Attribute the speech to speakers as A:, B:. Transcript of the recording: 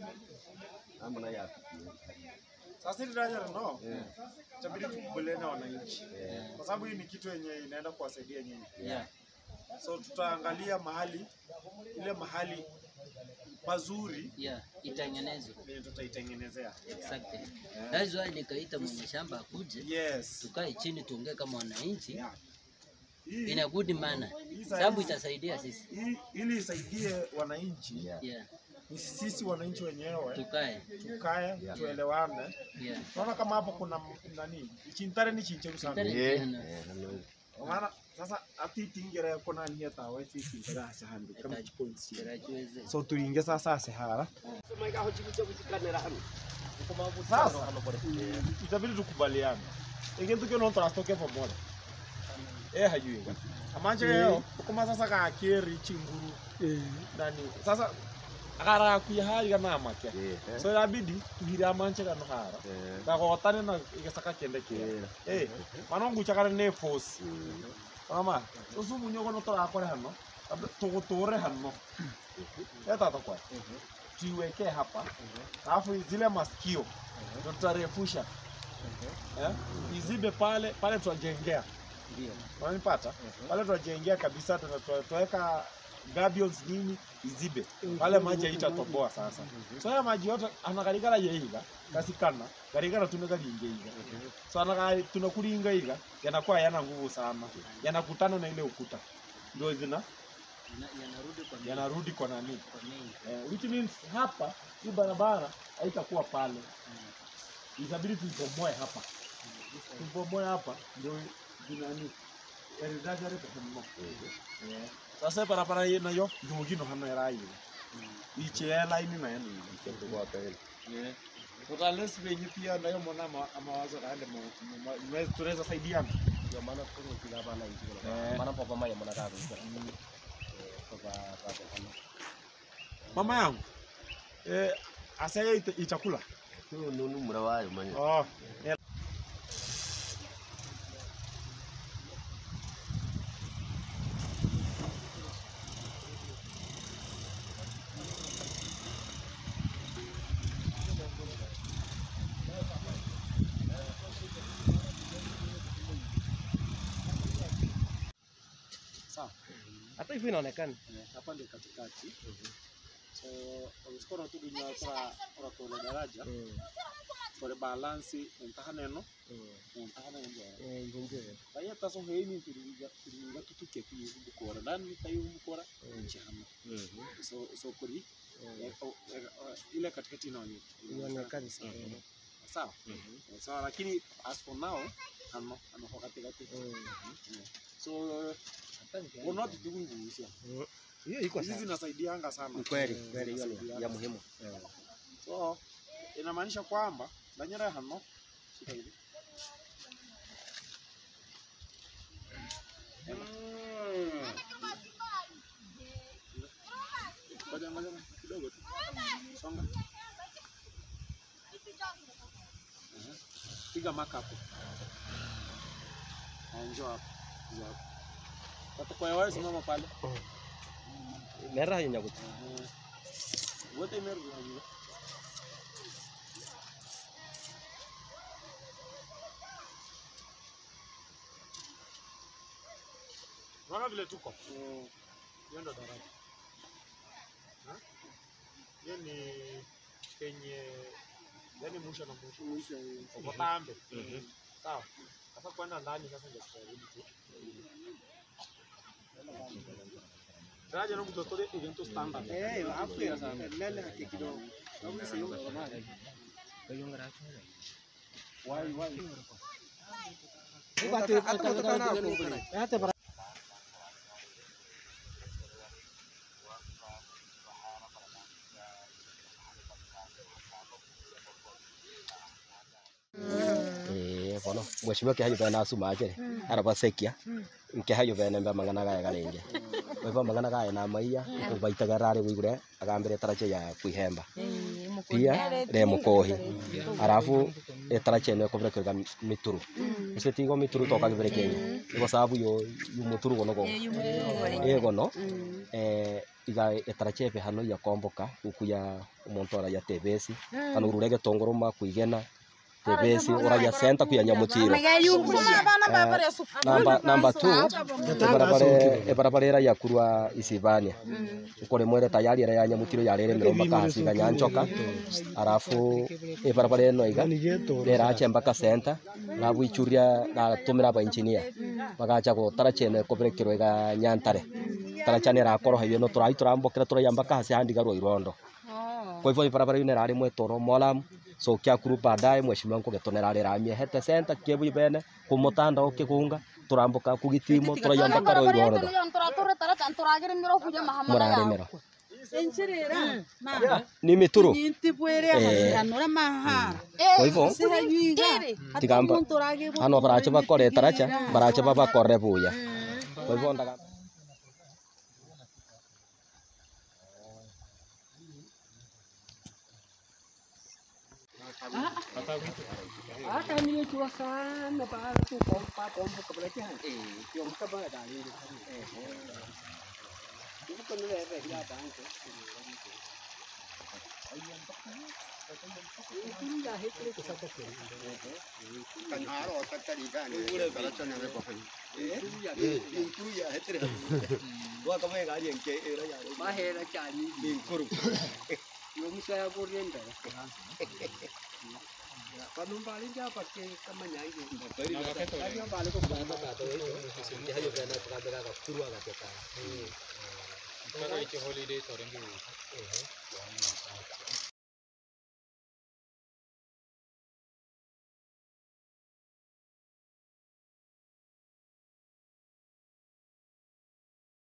A: Ama na ya pili.
B: Sasa hili daraja no, itabidi tukubaliane na wananchi, kwa sababu hii ni kitu yenye inaenda kuwasaidia nyinyi.
C: Yeah.
B: So tutaangalia mahali ile mahali pazuri
C: Yeah. Itengenezwe.
B: yenye tutaitengenezea.
C: Exactly. That's why nikaita mwenye shamba akuje
B: Yes.
C: tukae chini tuongee kama wananchi
B: Yeah. Hii,
C: in a good manner,
B: hii
C: sababu
B: sahizi-
C: itasaidia sisi.
B: hii- ili isaidie wananchi,
C: Yeah.
B: ni sisi wananchi wenyewe
C: Tukae.
B: tukae tuelewane.
C: Yeah.
B: Naona kama hapo kuna m- nani ichintare ni chincheru sana
C: Tare
A: Eh,
C: tena.
A: eh, hano.
B: Kwa maana sasa ati tingere kona ni hata wewe sisi tingere hasa handu kama
C: Ita-
B: points
C: Tarajiweze.
B: so tuinge sasa sehara
A: Sema ikaho chikucha kuchikanira hano.
B: sasa itabidi tukubaliane ikintu kio no turastoke pamoja eh hajui amanje leo kuma sasa ka kiri chinguru nani sasa akara kuya hari kana make
A: Eh, eh.
B: so inabidi tuhire amanje kana hara
A: Eh.
B: gagotane na igesaka kende kire eh manongu chakara ne force mama usu munyogo no turakore hano Labda tugutore hano eta takwa tuiweke hapa alafu zile masikio ndo tutarefusha eh izibe pale pale tutajengea
C: Ndio.
B: unanipata pale tutajengea kabisa tuna- tuna- tutaweka gabions nini izibe pale maji haitatoboa sasa so ya maji yote anakarigara yeiga kasikana karigara tunakaringe iga so anaka tunakuringa iga yanakuwa yana nguvu sana yanakutana na ile ukuta ndio zina
C: Yana- Yanarudi kwa
B: yanarudi kwa nani
C: kwa main.
B: eh, which means hapa hii barabara haitakuwa pale itabidi tuibomoe hapa tuibomoe hapa ndio zinani eridagare kuhemmo sasa barabara ye nayo ndugino hano eraire ichea laini nayo ni
A: Kitu kwa pele.
B: tutales venye pia nayo mona ama- mawazo kale tunaweza saidiana
A: Ndio maana tuko kila bana hivi.
B: Eh.
A: Maana papa maya mwana kaka. Papa papa hano.
B: mama yangu eh, asaya ita- itakula
A: Huyo nunu mrawayo manya.
B: oh. Sawa.
A: Hata hivyo inaonekana.
B: Eh, hapa ndio katikati so ogisikora tugunya kora kora kora daraja kore balansi entahaneno entahaneno
A: Eh, ndio.
B: Kaya taso heini turiga turiga tutuke kuyi bukora dan tayo bukora chama so so kuri eh, o- eh, eh, ile katikati inaonye
A: Inaonekana sana.
B: Eh, sawa Eh, sawa lakini as for now ano ano kwa katikati Eh, so unot tugungusia
A: Hiyo iko
B: hizi
A: sawa.
B: zinasaidianga sana
A: Ni kweli,
B: Eh,
A: kweli hiyo ni
B: zinasaidianga
A: ya muhimu.
B: so inamaanisha kwamba danyara hano shika hivi ngoja ngoja kidogo tu songa Ehe. piga maka hapo Na njoo hapo njoo hapo Watakuwa wewe simama pale
A: Mera hiyo nyakuti.
B: Ehe. wote imerudi hajua Unaona vile tuko? Hiyo ndo daraja. Ha? Hiyo ni penye yani mwisho na mwisho. Mwisho uko tambe. Sawa. Sasa kwenda ndani sasa ndio tutarudi tu. Daraja na kutotore evento standard. Eh, hapo ya sana. Lele haki kidogo. Au sio? Wai wai.
A: Eh, bono. Mheshimiwa kihayo bena asuma akere. Araba sekia. Kihayo bena mba mangana gaya garenje. Wewe mangana gaya na maiya ubaitaga rare wigure agambire tarache ya kuihemba. Pia re mukohi. Alafu etaracha eno ekoberekerega mituru ase tigo mituru tokagibere kenya igo sababu yo yumuturu gono go egono eh, iga etaracha ebe hano yakomboka ukuya omonto araya tebesi kana urure getongoro makuigena tebesi oraya senta kuya nyamutiro namba namba two ebarabara ebarabara era yakurwa isibania ukore mwere tayari era ya nyamutiro yarere miromba kahasiga nyanchoka arafu ebarabara eno iga rerache mpaka senta arabu ichuria gatumira aba engineer bagacha gotara chene ekoberekerwa iga nyantare taracha nerakoroha ibio no turai turambokera turaya mpaka hasi handigarwa irondo kwa hivyo ibarabara ino erari mwetoro molam so kiakuru baadaye mheshimiwa nkugetonera riramie hete senta kiebu ibene kumutanda ukigunga turambuka kugitimo turaya mpaka ro irondo murarimero ni mituru kwa hivyo tigamba hano baracha bakore taracha baracha babakore buya kwa hivyo ndaga